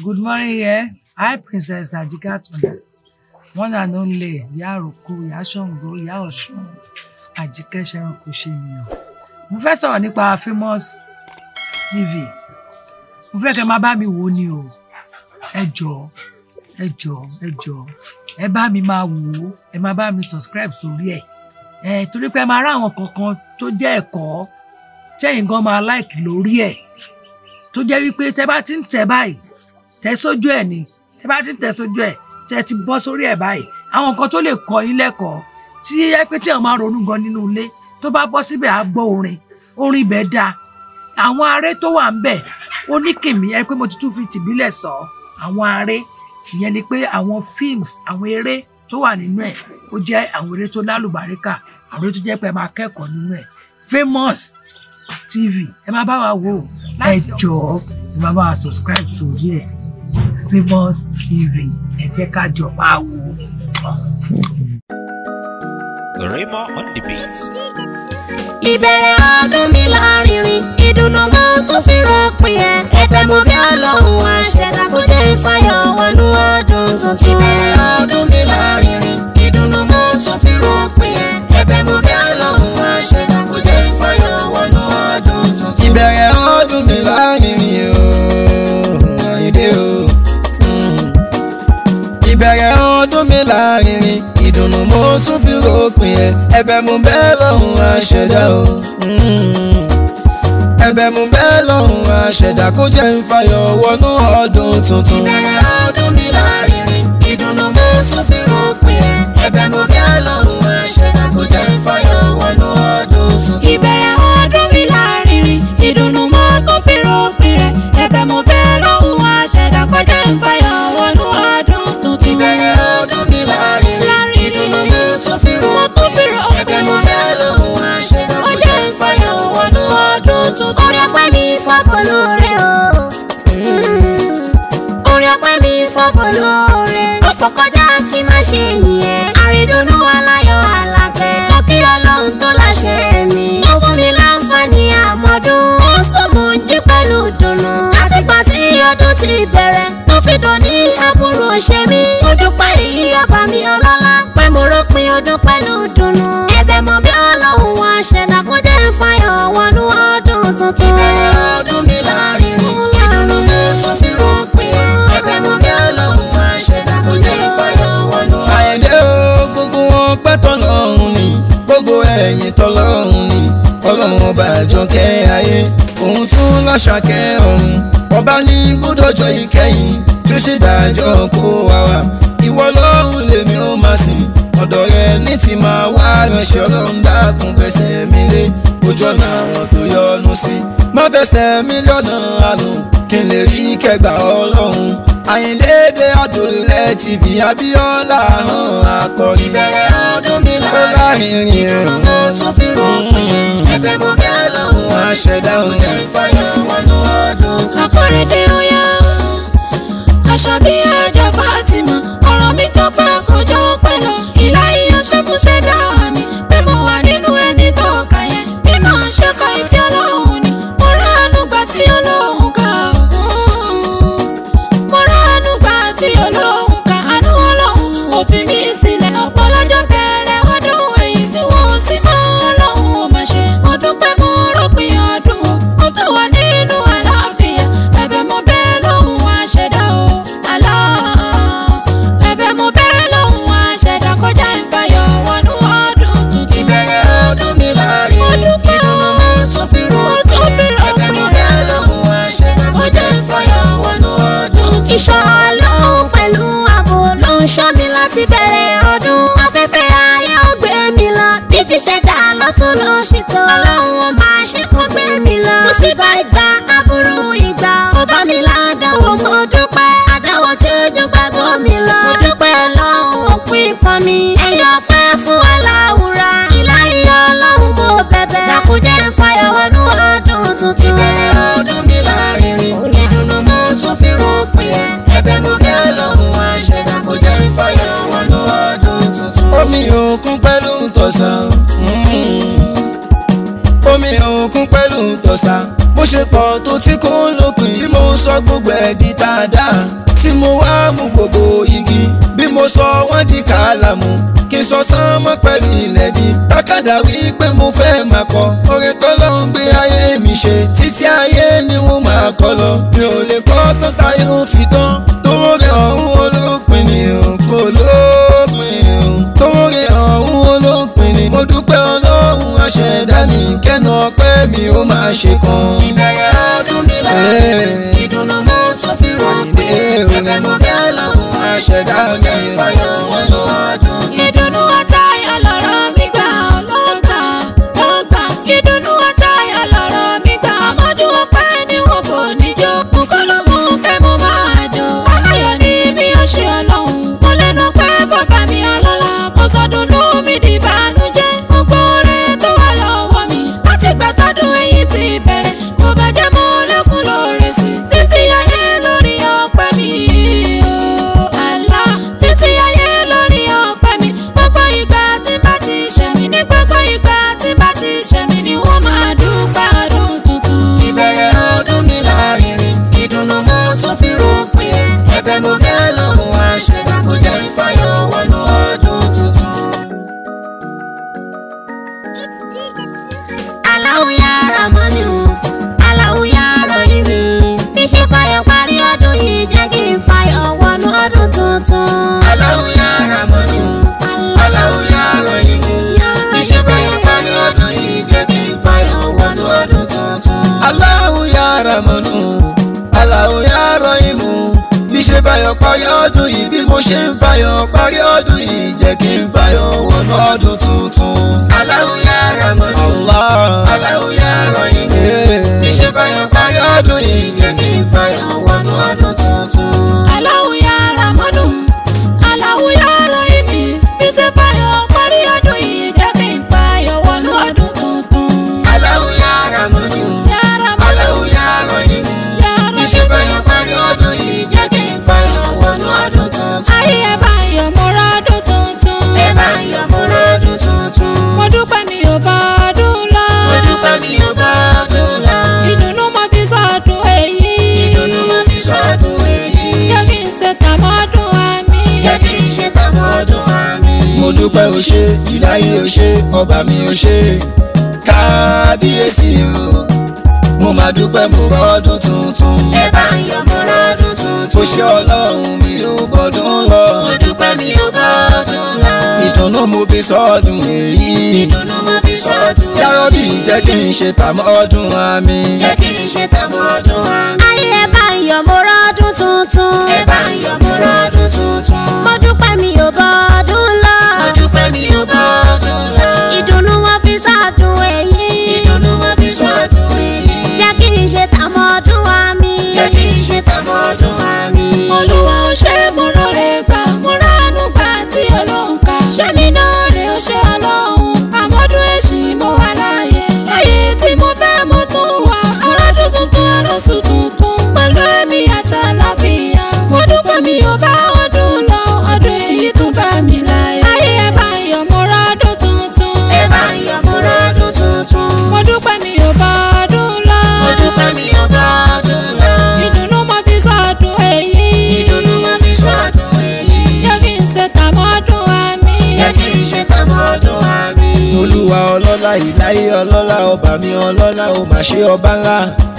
Good morning, yeah. I, Princess Ajikatun. One and only, Ìyá Àròkọ, Ìyá Ṣàngó, Ìyá Ọ̀ṣun, Àjíkẹ́ Ṣẹ̀rànkò ṣènìyàn. Mo fẹ́ sọ̀rọ̀ nípa Famous TV. Mo fẹ́ kẹ́ máa bá mi wò ó ni o. Ẹ jọ̀ọ́, ẹ jọ̀ọ́, ẹ jọ̀ọ́. Ẹ bá mi máa wò ó, ẹ máa bá mi subscribe sórí ẹ̀. Ẹ torí pé ẹ máa rá àwọn kankan tó jẹ́ ẹ̀kọ́ tẹ́yìn gan máa like lórí ẹ̀. Tó jẹ́ wípé tẹ bá ti ń tẹ̀ báyìí tẹ sójú ẹ ni tẹ bá ti ń tẹ sójú ẹ tẹ ti bọ́ sórí ẹ báyìí àwọn nǹkan tó lè kọ́ yín lẹ́kọ̀ọ́ tí ẹ pé tí àwọn máa ronú gan nínú ilé tó bá bọ́ síbẹ̀ á gbọ́ orin orin ibẹ̀ dáa àwọn aré tó wà ń bẹ̀ ó ní kìmí ẹ pé mo ti tún fi tìbílẹ̀ sọ àwọn aré ìyẹn ni pé àwọn films àwọn eré tó wà nínú ẹ̀ ó jẹ́ àwọn eré tó lálùbáríkà àwọn eré tó jẹ́ pé ẹ máa kẹ́kọ̀ọ́ nínú ẹ̀ Famous TV ẹ máa bá wa wò ó ẹ jọ̀ọ́ ẹ máa bá wa subscribe sórí ẹ̀ Famous TV ẹ jẹ́ ká jọ máa wò ó. Remo on the beat. ìbẹ̀rẹ̀ ọdún mi lárinrin ìdùnnú mo tún fi rọ́pin ẹ̀ ẹ̀bẹ̀ mo bí ọlọ́run àṣẹ̀dá kò jẹ́ ìfàyọ̀ wọnú ọdún tuntun. ìbẹ̀rẹ̀ ọdún mi lárinrin ìdùnnú mo tún fi rọ́pin ẹ̀ ẹ̀bẹ̀ mo bí ọlọ́run àṣẹ̀dá kò jẹ́ ìfàyọ̀ wọnú ọdún tuntun. ìbẹ̀rẹ̀ ọdún mi lárinrin o àyíndé o Mm. ìbẹ̀rẹ̀ ọdún mi lárinrin ìdùnnú mo tún fi ròpin ẹ̀ ẹ̀bẹ̀ mo bẹ́ẹ̀ lọ́hùn àṣẹ̀dá o Mm. ẹ̀bẹ̀ mo bẹ́ẹ̀ lọ́hùn àṣẹ̀dá kó jẹ́ ń fayọ̀ wọnú ọdún tuntun. ìbẹ̀rẹ̀ ọdún mi lárinrin ìdùnnú mo tún fi rọ́pin ẹ̀ ẹ̀bẹ̀ mo bí ọlọ́run àṣẹ̀dá kó jẹ́ ìfàyọ̀ wọnú ọdún tuntun. ìbẹ̀rẹ̀ ọdún mi lárinrin ìdùnnú mo tún fi rọ́pin ẹ̀ ẹ̀bẹ̀ mo bẹ́ lọ́hùn àṣẹ̀dá kó jẹ́ ìfàyọ̀ wọnú ọdún tuntun. ìbẹ̀rẹ̀ ọdún mi lárinrin ìdùnnú mo tún fi rọ́pin ẹ̀ ẹ̀bẹ̀ mo bẹ́ lọ́hùn àṣẹ̀dá kó jẹ́ ìfàyọ̀ wọnú ọdún tuntun. orí ọpẹ́ mi fọ́pọ̀ lóore o orin ọpẹ́ mi fọ́bọ̀ lóore. ọ̀pọ̀ kọjá kí n má ṣe yìnyẹn. àrídùnnú aláyọ̀ alábẹ́. mo kí ọlọ́run tó láṣẹ mi. ó fún mi láǹfààní àmọ́dún. ó sọ mo ń jí pẹ̀lú dùnnú. àtìgbà tí ọdún ti bẹ̀rẹ̀. tó fi dùn ní àbúrò ṣe mí. mo dúpẹ́ èyí ọba mi ọlọ́lá. pé mo rọ́pin ọdún pẹ̀lú dùnnú. ẹ̀bẹ̀ mo bí ọlọ́run wá ṣẹ̀dá kó jẹ́ ìfàyọ̀ wọnú ọdún tuntun. ìbẹ̀rẹ̀ ọdún mi láàrin ìdùnnú mo tún fi rọ́pin ẹ̀bẹ̀ mo bí ọlọ́run wá ṣẹ̀dá kó jẹ́ ìfàyọ̀ wọnú ọdún àyìndé o gbogbo wọn pẹ́ tọ́lọ́run ni gbogbo ẹ̀yìn tọ́lọ́run ni ọlọ́run ọba àjọkẹ́ ayé òun tún láṣàkẹ́ ọ̀run ọba ní gbódọ̀jọ́ ìkẹyìn tí ó ṣe dájọ́ kó wa wá ìwọ lọ́run lèmi ó máa sìn ọ̀dọ̀ rẹ ní ti máa wá ránṣẹ́ ọlọ́run dákun fẹsẹ̀ mi lé ojú ọ̀nà àwọn tó yọ́nú sí má fẹsẹ̀ mi lọ́nà àánú kí n lè rí kẹgbà ọlọ́run àyìndéédé àdùnlẹ̀ tv abíọ́lá hàn akọrin ìbẹ̀rẹ̀ ọdún mi ó láàrin lárinrin ìdùnnú mo tún fi rọ́pin ẹ̀bẹ̀ mo bí ọlọ́run wá wọn ṣẹ̀dá òun jẹ́ ìfàyọ̀ wọnú ọdún tuntun. akọ́rẹ́dé oya aṣọ bí ẹja Fatima ọ̀rọ̀ mi tó pẹ́ kọjá pẹ́ lọ ìlà ìyànṣẹ́ fún ṣẹ́dá mi pé mo wà nínú ẹni tó kà yẹn bí mo ṣe kọ ìfẹ́ ọlọ́run ni mo ránú gbà tí ọlọ́run kà mo ránú gbà tí ọlọ́run kà àánú ọlọ́run òfin mi sílẹ̀ ọ̀pọ̀ lọ́jọ́ bẹ̀rẹ̀ ọdún èyí tí wọ́n sì mọ́ ọlọ́run ò máa ṣe ọdún pẹ́ mo rọ́pin ọdún mo tó wà nínú àlàáfíà ẹ̀bẹ̀ mo bẹ́ẹ̀ lọ́hùn wá ṣẹ̀dá o àlá ẹ̀bẹ̀ mo bẹ́ẹ̀ lọ́hùn wá ṣẹ̀dá kọjá ìfàyọ̀ wọnú ọdún tuntun. ìbẹ̀rẹ̀ ọdún mi láàrin mo dúpẹ́ o ìdùnnú mo tún fi mo tún fi ẹ̀bẹ̀ mo rọ́pin bẹ́ẹ̀ lọ́hùn wá ṣẹ̀dá kó jẹ́ ìfàyọ̀ wọnú ọdún tuntun. ìṣọ́ ọlọ́run pẹ̀lú ààbò ló ń ṣọ́ mi láti bẹ̀rẹ̀ ọdún. afẹ́fẹ́ ayé ó gbé mi lọ. bí ti ṣe dá lọ́tún ló ṣètò. ọlọ́run ó máa ṣe kó gbé mi lọ. mo sì bá ìgbà aburú ìgbà. ó bá mi ládàáwò mo dúpẹ́. àdáwò tí ojú gbàgbọ́ mi lọ. mo dúpẹ́ lọ́hùn òpin pọn mi. ẹyọ pẹ́ fún aláwùrà. ìlà ìyá ọlọ́run mo bẹ̀bẹ̀. dàkúnjẹ́ ń fàyọ̀ wọnú ọdún tuntun. ìbẹ̀rẹ̀ ọdún mi láàrin ìdùnnú mo tún fi rọ́pin ẹ̀ ẹ̀bẹ̀ mo bẹ́ẹ̀ lọ́hùn wá ṣẹ̀dá kó jẹ́ ìfàyọ̀ wọnú ọdún tuntun. omi òkun pẹ̀lú tọ̀sán omi òkun pẹ̀lú tọ̀sán bó ṣe pọ̀ tó tí kò lópin bí mo sọ gbogbo ẹ̀ di dáadáa di kàlámù kí n sọ sánmọ́ pẹ̀lú ilẹ̀ di tákàdá wípé mo fẹ́ máa kọ orin tọ́lọ́run gbé ayé mi ṣe títí ayé ni wọ́n máa kọ lọ mi ò lè kọ́ tó táyé ń fi tán torí ọ̀hún olópin ni kò lópin torí ọ̀hún olópin ni mo dúpẹ́ ọlọ́run aṣẹ̀dá mi kẹ́nu ọpẹ́ mi ó máa ṣe kan. ìbẹ̀rẹ̀ ọdún mi láàyè ìdùnnú mo tún fi ròpin ẹ̀bẹ̀ mo bẹ́ lọ́hùn aṣẹ̀dá mi ìfọyọ̀ wọnú ọdún ìdùnnú àtayọ̀ lọ̀rọ̀ mi gbà lọ́gbà lọ́gbà ìdùnnú àtayọ̀ lọ̀rọ̀ mi gbà mọ́jú ọpẹ́ ni wọn kò ní jó nǹkan ló mú kẹ́ mo máa jó aláyọ̀ ni mi ò ṣe ọlọ́run mo lẹ́nu pé bàbá mi ọlọ́lá kò sọdúnú mi di ìbànújẹ́ gbogbo rẹ̀ tó wà lọ́wọ́ mi láti gbà tọdún èyí ti bẹ̀rẹ̀ kò bàjẹ́ mo lẹ́kùn lóore sí títí ayé lórí ọpẹ́ mi o Allah títí ayé lórí ọpẹ́ mi gbogbo ìgbà tí bá ti ṣẹ̀mí ní gbogbo ìgbà tí bá ti ṣẹ̀mí ni wọ́n máa dúpẹ́ ọdún tuntun. ìbẹ̀rẹ̀ ọdún mi láàrin ìdùnnú mo tún fi ròpin ẹ̀bẹ̀ mo bẹ́ lọ́hùn aṣẹ̀dá kò jẹ́ ìfọyọ̀ wọnú ọdún tuntun. Allahu ya Rahmanu Allahu ya Rahimi bí ṣe fayọ̀ parí ọdún yìí jẹ́ kí n fayọ̀ wọnú ọdún tuntun. Allahu ya Rahmanu Allahu ya Rahimi bí ṣe fayọ̀ parí ọdún yìí jẹ́ kí n fayọ̀ wọnú ọdún tuntun. Allahu ya Ramanu Allahu ya Rahimu bí ṣe báyọ̀ parí ọdún yìí bí mo ṣe ń fayọ̀ parí ọdún yìí jẹ́ kí n fayọ̀ wọnú ọdún tuntun. Allahu ya Rahmanu Allah Allahu ya Rahimi bí ṣe fayọ̀ parí ọdún yìí jẹ́ kí n fayọ̀ wọnú ọdún tuntun. Allahu ya Ramanu Allahu ya Rahimi bí ṣe fayọ̀ parí ọdún yìí jẹ́ kí n fayọ̀ wọnú ọdún tuntun. Allahu ya Rahmanu Ya Ramanu Allahu ya Rahimi ya bí ṣe fayọ̀ Rahimi parí ọdún yìí jẹ́ kí n fayọ̀ wọnú ọdún tuntun. ayé ẹ bá yọ̀ mo rọ́dún tuntun. ẹ bá ń yọ̀ mọ́ ọdún tuntun. mo dúpẹ́ mi ò bá ọdún lọ. mo dúpẹ́ mi ò bá ọdún lọ. ìdùnnú mo fi sọdún èyí. ìdùnnú mo fi sọdún èyí. jẹ́ kí n ṣe tàmọ́dún àmì. jẹ́ kí n ṣe tàwọn ọdún àmì. mo dúpẹ́ o ṣé ìláyé o ṣé ọba mi o ṣé kábíyèsí o mo máa dúpẹ́ mo rọ́dún tuntun ẹ bá ń yọ̀ mọ́ ọdún tuntun. o ṣé ọlọ́run mi ò bọ́dún lọ mo dúpẹ́ mi ò bá ọdún lọ. ìdùnnú mo fi sọ́dún èyí ìdùnnú mo fi sọdún èyí. yàrọ́bì jẹ́ kí n ṣe tàmọ́ ọdún àmì jẹ́ kí n ṣe tàwọn ọdún àmì. ayé ẹ bá ń yọ̀ mo rọ́dún tuntun. ẹ bá ń yọ̀ mọ́ ọdún tuntun. mo dúpẹ́ mi ò bọ́ ọdún lọ. mo dúpẹ́ mi ò bá ọdún lọ. ìdùnnú wọn fi sọ́dún èyí. ìdùnnú mo fi sọdún èyí. jẹ́ kí n ṣe tàmọ́ ọdún wa mi. jẹ́ kí n ṣe tàwọn ọdún àmì. olúwa ò ṣe mo lóore gbà mo ránú gbà tí olóhùn ká ṣé mi náà rè ó ṣe ọlọ́run àmọ́dún èsì mo wà láàyè láyé tí mo fẹ́ mo tún wà ọ̀rọ̀dún tuntun ọlọ́sùn tuntun pẹ̀lú ẹ̀mí àtàlàfíà mo dúpẹ́ mi ò bá ọdún lọ ọdún èyí tún bá mi láyé ayé ẹ bá ń yọ̀ mo rọ́dún tuntun ẹ bá ń yọ̀ mọ́ ọdún tuntun. mo dúpẹ́ mi ò bá ọdún lọ mo dúpẹ́ mi ò bá ọdún lọ. ìdùnnú mo fi sọdún èyí ìdùnnú mo fi sọdún èyí. jẹ́ kí n ṣe tàmọ́dún àmì. jẹ́ kí n ṣe tàwọn ọdún àmì. olúwa ọlọ́lá ìláyé ọlọ́lá ọba mi ọlọ́lá ò mà ṣe ọba ńlá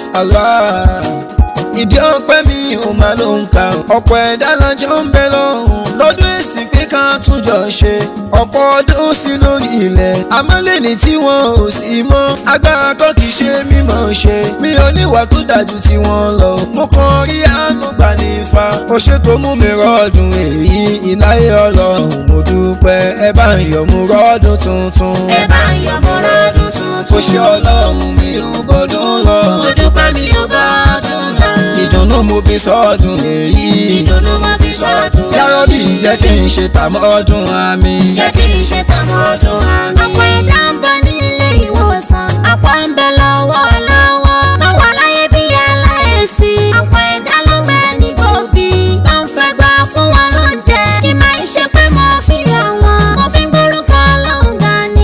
Allah ìdí ọpẹ́ mi ò máa ló ń kà ọ̀pọ̀ ẹ̀dá lọ́jọ́ ń bẹ lọ́hùn lọ́dún èsì pé ká tún jọ ṣe ọ̀pọ̀ ọdún sí lórí ilẹ̀ amálẹ́ni tí wọ́n ò sí mọ́ agbára kọ́ kì í ṣe mímọ̀ ṣe mi ò níwà tó dájú tí wọ́n lọ mo kàn rí àánú gbà ní ifá ó ṣètò mú mi rọ́ọ̀dún èyí ìláyé ọlọ́run mo dúpẹ́ ẹ bá ń yọ̀ mú rọ́ọ̀dún tuntun ẹ bá ń yọ̀ mọ́ ọdún tuntun. ó ṣe ọlọ́run mi ò gbọ́dún lọ mo dúpẹ́ mi ò bá ọdún lọ. ìdùnnú mo fi sọ́ọ̀dún èyí ìdùnnú mo fi sọdún èyí. yàrọ́bì jẹ́ kí n ṣe tàmọ́ ọdún àmì jẹ́ kí n ṣe tàwọn ọdún àmì. ọ̀pọ̀ ẹ̀dá ń bẹ nílé ìwòsàn. ọ̀pọ̀ ń bẹ lọ́wọ́ lọ́wọ́. lọ́wọ́ láyé bí aláìsí. ọ̀pọ̀ ẹ̀dá ló gbẹ ní gbòbí. tó ń fẹ́ gbà fún wọn lóúnjẹ. kí máa ń ṣe pé mo fi yọ wọn. mo fi gbórúkọ Ọlọ́run ga ni.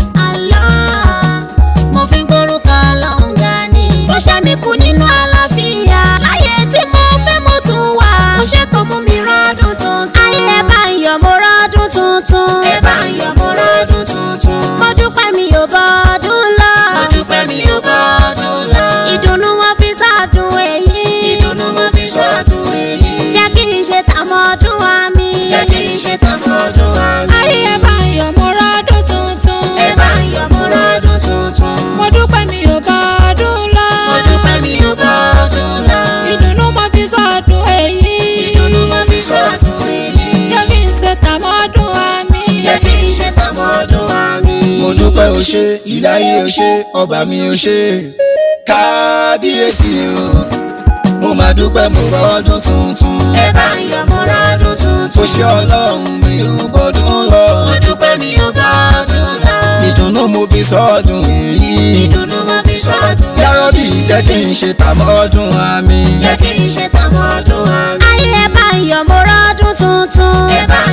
Allah. mo fi gbórúkọ Ọlọ́run ga ni. tó ṣe mí kú nínú àlàáfíà. láyé tí mo fẹ́ mo tún wà. mo ṣètò mú mi rọ́dún tuntun. ayé ẹ bá ń yọ̀ mo rọ́dún dúpẹ́ o ṣé ìdáyé o ṣé ọba mi o ṣé kábíyèsí o mo máa dúpẹ́ mo rọ́dún tuntun ẹ bá ń yọ̀ mo rọ́dún tuntun. ó ṣe ọlọ́run mi ò bọ́dún lọ mo dúpẹ́ mi ò bá ọdún lọ. ìdùnnú mo fi sọ́dún èyí ìdùnnú mo fi sọ́dún. yárọ́bì jẹ́ kí n ṣe tàmọ́dún àmì jẹ́ kí n ṣe tàwọn ọdún àmì. ayé ẹ bá ń yọ̀ mo rọ́dún tuntun. ẹ bá ń